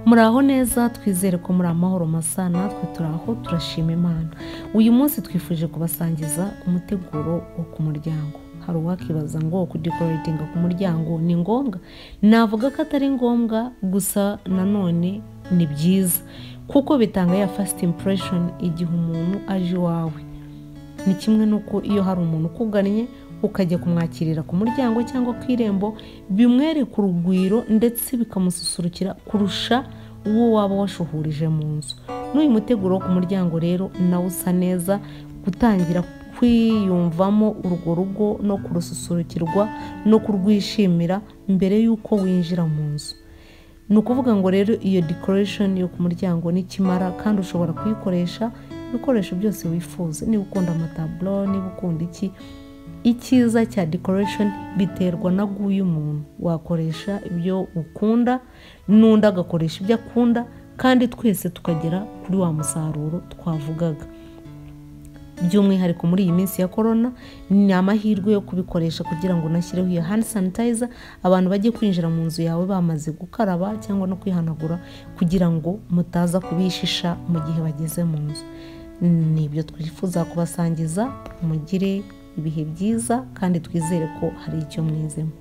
muraho neza twizere ko muri amahoro masa natwe turaho turashima imana uyu munsi twifuje kubasangiza umuteguro wo ku muryango hari uwakibaza ngo kudekoratinga ku muryango ni ngombwa navuga ko atari ngombwa gusa nanone ni byiza kuko bitanga ya fasiti impression igihe umuntu aje iwawe ni kimwe n'uko iyo hari umuntu ukugannye ukajya kumwakirira ku muryango cyangwa ku irembo bimwereka urugwiro ndetse bikamususurukira kurusha uwo waba washuhurije mu nzu n'uyu muteguro wo ku muryango rero nawe usa neza gutangira kwiyumvamo urwo rugo no kurususurukirwa no kurwishimira mbere y'uko winjira mu nzu ni ukuvuga ngo rero iyo decoration yo ku muryango nikimara kandi ushobora kuyikoresha ibikoresho byose wifuza niba ukunda amataburo niba ukunda iki icyiza cya decoration biterwa na guyu umuntu wakoresha ibyo ukunda n'undi agakoresha ibyo akunda kandi twese tukagera kuri wa musaruro twavugaga by'umwihariko muri iyi minsi ya korona ni amahirwe yo kubikoresha kugira ngo unashyireho iyo hand sanitizer abantu bajye kwinjira mu nzu yawe bamaze gukaraba cyangwa no kwihanagura kugira ngo mutaza kubishisha mu gihe bageze mu nzu ni ibyo twifuza kubasangiza mugire ibihe byiza kandi twizere ko hari icyo mwizemo